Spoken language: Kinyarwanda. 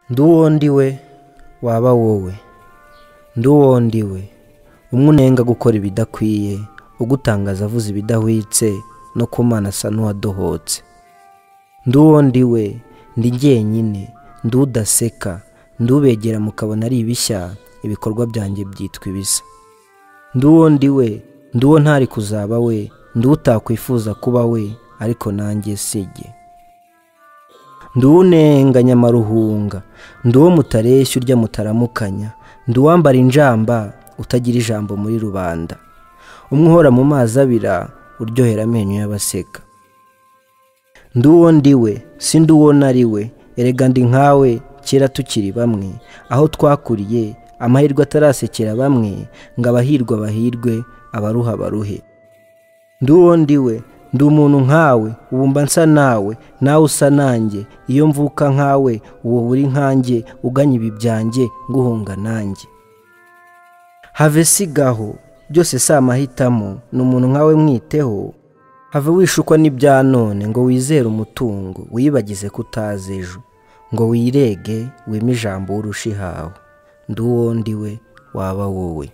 ndi uwo ndiwe waba wowe ndi uwo ndiwe umwe unenga gukora ibidakwiye ugutangaza avuze ibidahwitse no ku mana asa n'uwadohotse ndi uwo ndiwe ndi jyenyine ndi udaseka ndi ubegera mukabona ari ibishya ibikorwa byanjye byitwa ibisa ndi uwo ndiwe ndi uwo ntari kuzaba we ndi utakwifuza kuba we ariko nanjye sijye ndi uwunenga nyamaruhunga ndi uwo mutareshya urya mutaramukanya ndi uwambara injamba utagira ijambo muri rubanda umwe uhora mu mazi abira uryohera amenyo y'abaseka ndi uwo ndiwe si ndi uwo nari we erega ndi nkawe kera tukiri bamwe aho twakuriye amahirwe atarasekera bamwe ngo abahirwe abahirwe abaruha baruhe ndi uwo ndiwe ndi umuntu nkawe ubu mba nsa nawe nawe usa nanjye iyo mvuka nkawe uwo buri nkanjye uganya ibi byanjye nguhunga nanjye have sigaho byose si amahitamo ni umuntu nkawe mwiteho have wishukwa n'ibya none ngo wizere umutungo wibagize ko utazi ejo ngo wirege wime ijambo urusha ihawe ndi uwo ndiwe waba wowe